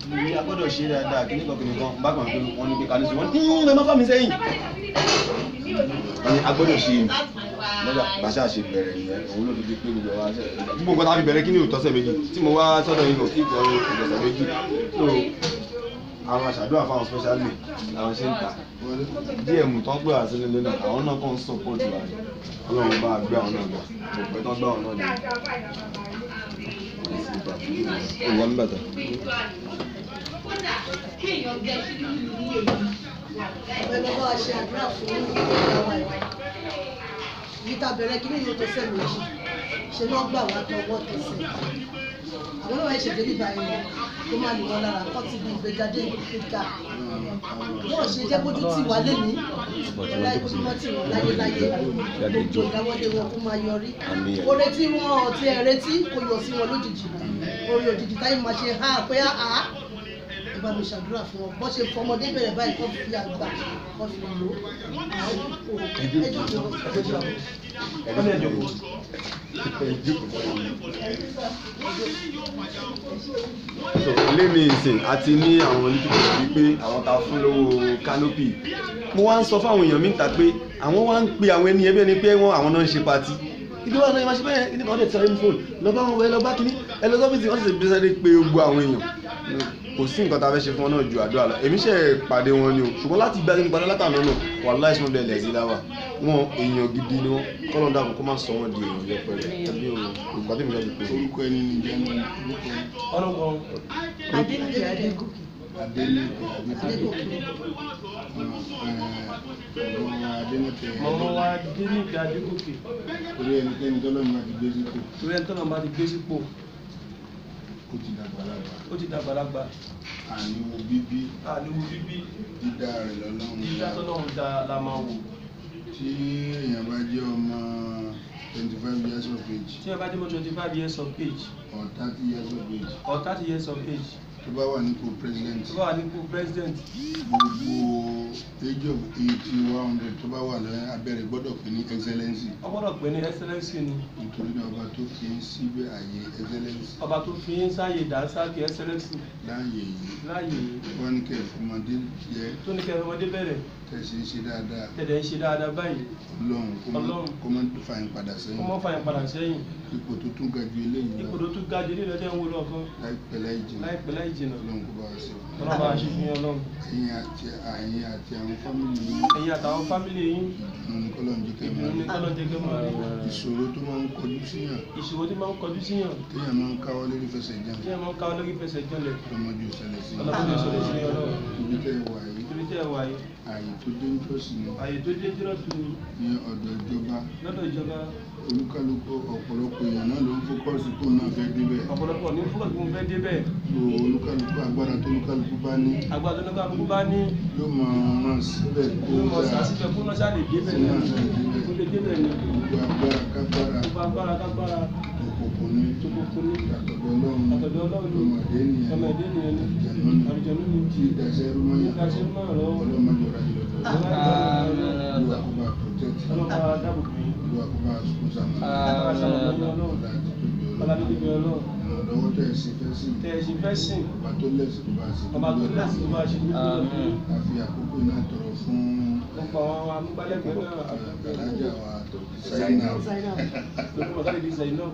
mùsùlùmí a gbọ́dọ̀ ṣe dáadáa kí nìkan kìnìkan kan bákan pé wọ́n ní pé ká ní sùn wọ́n ní ẹ má fà mí sẹ́yìn wọ́n ní a gbọ́dọ̀ ṣe ni lọ́jà bàṣà ṣe bẹ̀rẹ̀ nìyẹn òun ló ti di pé gbogbo wa ṣe gbogbo nǹkan tá a fi bẹ̀rẹ̀ kí ni òtọ́sẹ̀ méjì tí mo wá sọ́dọ̀ yìí kò kí kò òtọ́sẹ̀ méjì so àwọn aṣàdúrà fáwọn specially làwọn ṣe ń ta dm tó ń pè wá sílé lónìí àwọn náà kàn ń support wa ni ọlọ́run bá gbé àwọn náà gbà kò pẹ́ tán gbé àwọn náà ni ìwọ ń bàtà. ọ̀bẹ bàbá wa ṣe àdúrà fún ìyàwó ẹ̀ yìí ta bẹ̀rẹ̀ kí ní ìlú tó sẹ́ méjì ṣe náà gbà wá tọwọ́ tẹsẹ̀ àwọn náà ṣe dé nígbà yẹn kó má lè wọn lára kọ́ ti di ìgbégadé ìgbéga wọ́n ṣe jẹ́ bójú tì wá lẹ́nu ọ̀la ìkójú mọ́ tì wọ́n láyéláyé gbogbo ìdáwọ́lé wọn kó máa yọrí oore tí wọn ti ẹ̀ retí kò yọ sí wọn lójijì oore òjijì táyé máa ṣe há pé àá ẹ bá mi ṣàdúrà fún wọn bọ́ ṣe fọmọdé bẹ̀rẹ̀ báyìí kọ́ fi àgbà kọ́ fi lò ó àwọn kò ẹjọ́ tó wọ́n ẹni ẹjọ́ kò so ilé mi ìsìn àti ní àwọn olùdókòwò bíi pé àwọn ta fún lówó canopy mo wá ń sọ fáwọn èèyàn mi ń ta pé àwọn wá ń pe àwọn ẹni ẹbí ẹni pé wọn àwọn náà ń ṣe patí ìdíwọ́ àná ìmáṣe bẹ́ẹ̀ kíní kan dẹ̀ tẹ̀lé fóònù lọ́ba wọn wẹ lọ́ba kíní ẹ lọ sọ́fíìsì wọ́n sì ṣe bíṣẹ́ pé gbogbo àwọn èèyàn kò sí nǹkan tá a fẹ́ ṣe fún wọn náà ju àdúrà lọ èmi ṣe pàdé wọn ni o ṣùgbọ́n láti gba ẹni padà látàná náà wà láì sọ́n bẹ́ẹ̀ lẹ́sí láwà wọn èèyàn gidi ni wọn kọ́lọ́ dàbọ̀ kó má sọ wọn di èèyàn yẹpẹrẹ ẹbí o ìgbà tí mi lọ́ọ́ di pé orúkọ ẹni ní jẹ́ ní orúkọ adéníkè adégòkè adélèké adégòkè adélèké mọ̀mọ́ wa dé ní ìgbà adégòkè orí ẹnikẹ́ni tọ́lọ́mù àti gbé sípò torí ẹni tọ́nà bá ti gbé sípò ó ti dàgbà lágbà ó ti dàgbàlagbà àníwò bíbí àníwò bíbí dídá rẹ̀ lọ́lọ́run dídá dá. tọ́lọ́run dá la máa wò tí èèyàn bá jẹ́ ọmọ twenty five years of age tí ẹ bá dé mọ́ twenty five years of age or thirty years of age or thirty years of age tó bá wà nípò president tó bá wà nípò president gbogbo age of eighty one hundred tó bá wà lẹ́yìn abẹ́rẹ́ gbọ́dọ̀ pé ní excellency ó gbọ́dọ̀ pè ní excellency ni nítorí náà ọba tó fi ń síbẹ̀ àyè excellency ọba tó fi ń sáyè dánsáàkì excellency láàyè yìí láàyè wọ́n ní kẹ́ ẹ̀ fọmọdé jẹ́ tó ní kẹfẹ́ ọmọdé bẹ̀rẹ̀ tẹ̀sí ń ṣe dáadáa tẹ̀dẹ̀ ń ṣe dáadáa báyìí ọlọ́run kó má Ọlọ́run. kó má fà yín padà kó sẹ́yìn mọ́ fàyàn padà sẹ́yìn ipò tó tún ga ju eléyìí ipò lọ tó tún ga jù nílẹ̀ tẹ́ ń wo lọ́kàn láìpẹ́ láì jìnnà láìpẹ́ láì jìnnà ọlọ́run kó bá wa ṣe fún ọlọ́run bá a ṣe fi hàn ọlọ́run ẹ̀yin àti ẹ̀yin àti àwọn fámìlì yín ẹ̀yin àtàwọn fámìlì yín ìdùnnú ní kọ́lọ́run jẹ́ kẹ́ ìdùnnú máa ní rí kọ́lọ́ jẹ́ kẹ́ máa rí ìṣòro tó máa ń kọjú síyàn ìṣòro tí máa ń kọjú síyàn téèyàn máa ń káwọ́ lórí fẹsẹ̀ jẹun tí ẹ máa ń ká lórí fẹsẹ̀ jọlẹ̀ lọ́mọdé òṣèlè sí ọlọ́run ìṣòro sí ọlọ́run ibi tẹ́ ẹ wà yìí ibi tẹ́ ẹ wà yìí ààyè tó dé nítòsí ni àyè tó dé jírọ̀ tù ní ọ̀dọ̀ ìjọba lọ́dọ̀ ìjọba olúkálùkù ọ̀pọ̀lọpọ̀ èèyàn náà ló ń fókọ́sì kó náà fẹ́ débẹ̀ ọ̀pọ̀lọpọ̀ ní fúkọ̀ tí mo fẹ́ débẹ̀ so olúkálùkù agbára tó olúkálùkù bá ní agbára tó ní kálukú bá ní yóò máa ràn síbẹ̀ kó yóò mọ̀ dáa sásìfẹ́ kó náà ṣáà lè débẹ̀ Sí ní náà ṣáà lè débẹ̀. kó lè débẹ̀ ní gbogbo agbára kágbára gbogbo agbára kágbára òkùnkùn ní tó kókó ní àtọ̀dọ̀ ọlọ́run àtọ̀dọ̀ ọlọ́run ní ọmọdé nìyẹn ọmọdé nìyẹn ní àjẹnú ní àrùjọ̀nú ní tí ìdáṣẹ́ rúmọ́yà ìdáṣẹ́ máa lọ́wọ́ ọlọ́mọdé ọ̀rá jùlọ ọlọ́run olúwa kó bá protect bá dáàbò bò yín olúwa kó bá sùn sàmà Ọlọ́run ṣàlọ́ lọ́yìn ọlọ́run ọ̀la àti tóbi ọlọ́run ọlọ́run níbi ọlọ́run ìrànlọ́wọ́ tẹ̀ sí fẹ́ sí tẹ̀ ẹ̀ sì fẹ́ sìn ọba tó lẹ́sìn tó bá sí ọba tó lẹ́sìn tó bá ṣe ní ìlú àfi àkókò náà tọrọ fún ọ̀pọ̀ àwọn amúgbálẹ́gbẹ̀ẹ́ náà alájà wa sáyẹnà zainab lókùn mọ̀tàlì di zayin náà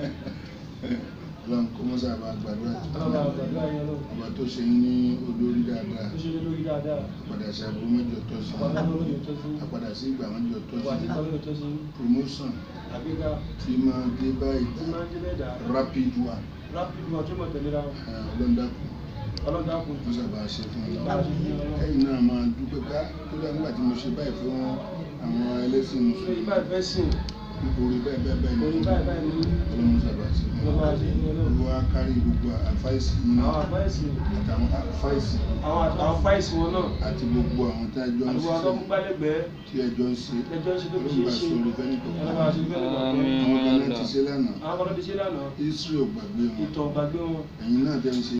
ọlọ́run kó mọ́sá bá gbàdúrà ọlọ́run àgbàdúrà yẹn náà ọba tó ṣe ní olórí dáadáa tó ṣe lé lórí dáadáa àpàdà sí aburú mẹ́jọ tó sí ọba tó lórí òtọ́ sí àpàdà sí ìgbà mẹ́jọ tó ọba tí sí kọ́ lórí òtọ́ sí promotion àgbéga tí máa dé báyìí tí máa ń dé bẹ́ẹ̀ dà rapid one rápìdì wọn tó mọ̀ tẹ̀lé ra wọn ọlọ́dàkùn ọlọ́dàkùn mọ́sá bá ṣe fún bá a ọlọ́run ṣe fi hàn ọlọ́run ẹ̀yin náà máa dúpẹ́ ká tó dá nígbà tí mo ṣe báyìí fún àwọn ẹlẹ́sìn lórí mùsùlùmí báyìí fẹ́ sìn orí bẹ́ẹ̀ bẹ́ẹ̀ bẹ́ẹ̀ lórí báyìí báyìí ní ọlọ́run sábà ṣe fún ọlọ́run àti ìfún ọlọ́run olúwa kárí gbogbo àfáìsì yìí àwọn àfáìsì àtàwọn àfáìsì àwọn àwọn fáìsì wọn náà àti gbogbo àwọn tí a jọ ń àdúgbò ṣiṣẹ́ ọlọ́múgbálẹ́gbẹ̀ẹ́ tí ẹ jọ ń ṣe ẹjọ́ ń ṣe tó fi ọlọ́run ṣe bá ṣe sọ̀rọ̀ fẹ́ni tó ọlọ́run bá ṣe fẹ́ lọ́wọ́ àwọn kan náà ti ṣe lánàá àwọn kan tó ti ṣe lánàá israel ò gbàgbé wọn ìtàn gbàgbé wọn ẹ̀yin náà tẹ́ ń ṣe